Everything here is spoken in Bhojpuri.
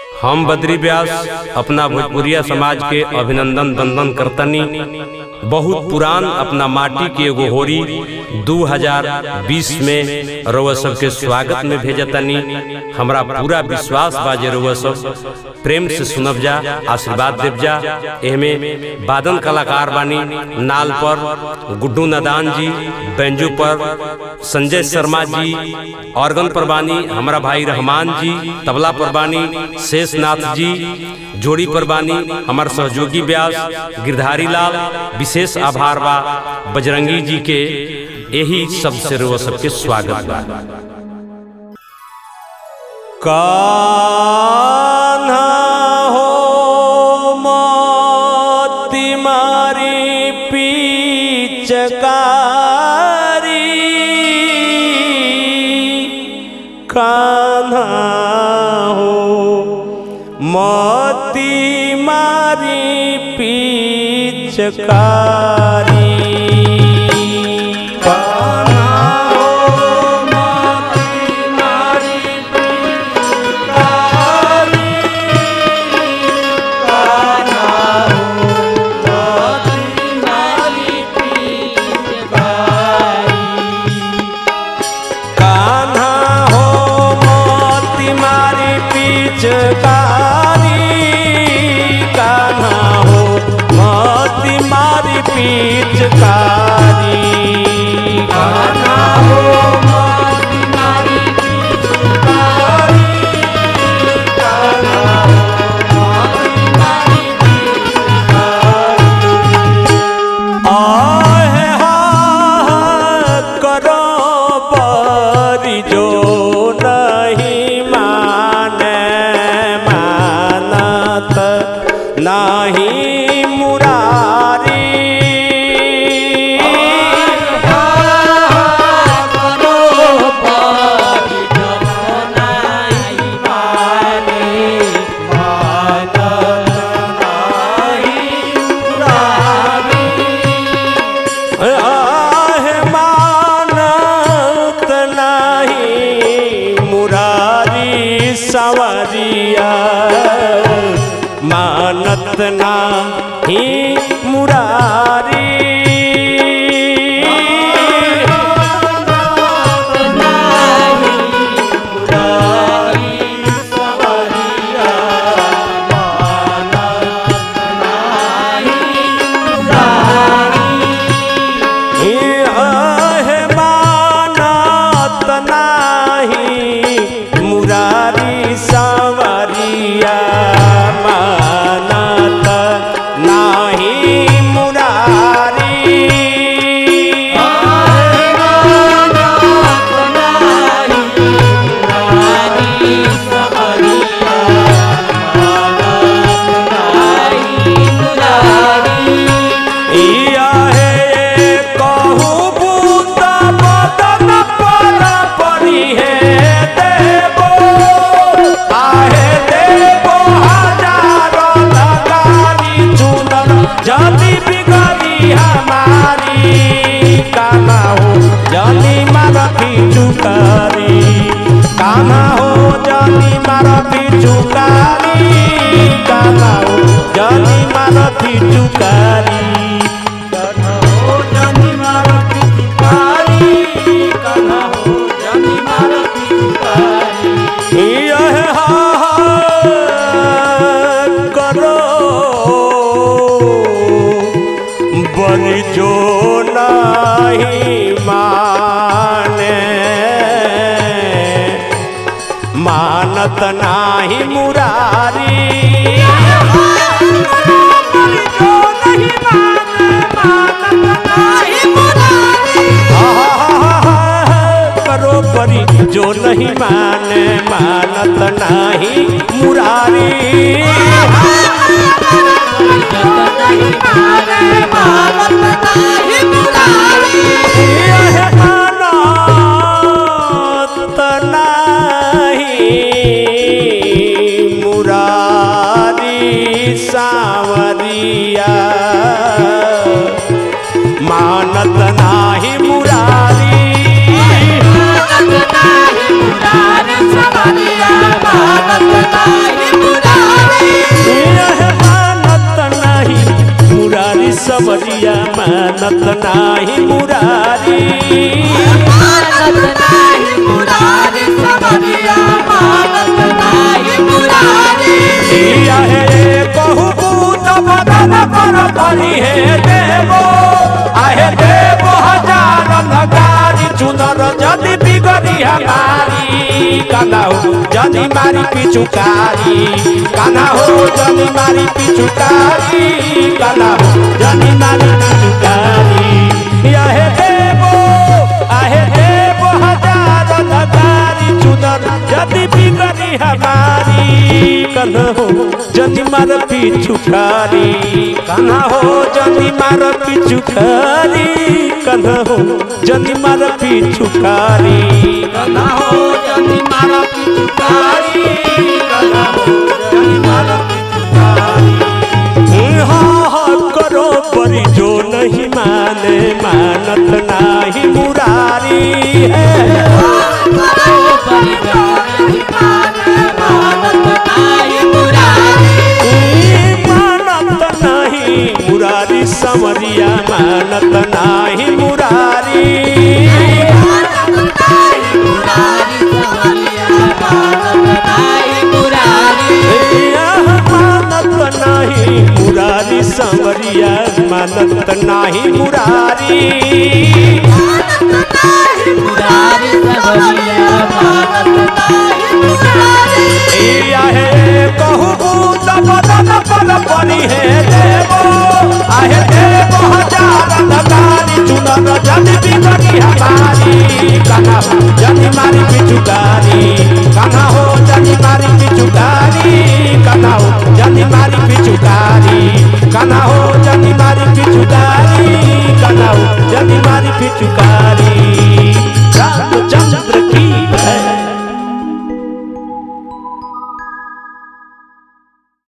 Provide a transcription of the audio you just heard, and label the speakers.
Speaker 1: हम बद्री व्यास अपना भोजपुरिया समाज के अभिनंदन दंदन करतनी बहुत पुरान अपना माटी के एगो होरी 2020 में रउआ सबके स्वागत में भेजतनी हमरा पूरा विश्वास बा जे रउआ सब प्रेम से सुनब जा आशीर्वाद देव जा एहमे वादन कलाकार बानी नाल पर गुड्डू नदान जी बेंजू पर संजय शर्मा जी ऑर्गन पर बानी हमारा भाई रहमान जी तबला पर बानी शेषनाथ जी जोड़ी पर बानी हमार सहयोगी व्यास गिरधारी लाल विशेष आभार बा बजरंगी जी के यही सबसे रो सबके स्वागत बा
Speaker 2: कान्हा हो मोती मारी पिचकारी कान्हा हो मोती मारी पिचकारी कान्हा हो मोती मारी कान्हा हो मोती मारी पिचकारी कान्हा हो मोती मारी पिचकारी कान्हा हो मोती मारी पिचकारी कान्हा हो मोती मारी आहे हा करो परी जो नहीं माने मानत नहीं मुरारी आहे मानत नाही मुरारी सवरिया मानत नाही मुरारी आहे मानत नाही मुरारी सवरिया मानत नाही मुरारी इया है कहू बूत बदन पर परी है देवो आहे देवो हजारों लगारी चुनर जल्दी बिगड़ी हमारी काना हो जल्दी मारती चुकारी काना हो जल्दी मारती चुकारी काना हो जल्दी मारती चुकारी काना हो जल्दी मारती चुकारी काना हो जल्दी मारती चुकारी यह करो बलि जो नहीं माने मानत नाही मुरारी करो परी जो नहीं माने मानत नाही मुरारी यह मानत नाही मुरारी सावरिया मानत नाही मुरारी
Speaker 3: Thank you.
Speaker 2: समरिया मानत नाही मुरारी
Speaker 3: मानत नाही मुरारी समरिया मानत नाही मुरारी
Speaker 2: इया हे कहु पूत बदन पर परी हे देवो आहे देवो हजार नगारी चुनर जदि बिगड़ी हमारी काना हो जदि मारी पिचुकारी काना हो जदि मारी पिचुकारी काना हो जदि मारी पिचुकारी या हे देवो आहे देवो हजार नगारी चुनर जदि बिगड़ी हमारी कन्हा हो जदि मार पिचुकारी कन्हा हो जदि मार पिचुकारी कन्हा हो जदि मार पिचुकारी कन्हा हो जदि मार पिचुकारी कन्हा हो जदि मार पिचुकारी हाँ हाँ करो परी जो नहीं माने मानत नाही मुरारी है
Speaker 3: करो परिगारी मानत नाही मुरारी
Speaker 2: मानत नाही मुरारी समरिया मानत नाही मुरारी
Speaker 3: मानत नाही मुरारी समरिया मानत नाही मुरारी
Speaker 2: यह मानत नाही मुरारी समरिया मानत नाही मुरारी
Speaker 3: मानत नाही मुरारी समरिया मानत नाही मुरारी
Speaker 2: इया हे कहु बूत बदन पर परी हे देवो आहे देवो हजार नगारी चुनर जदि बिगड़ी हमारी काना हो जदि मारी पिचुकारी काना हो जदि मारी पिचुकारी काना हो जदि मारी पिचुकारी काना हो जदि मारी पिचुकारी काना हो जदि मारी पिचुकारी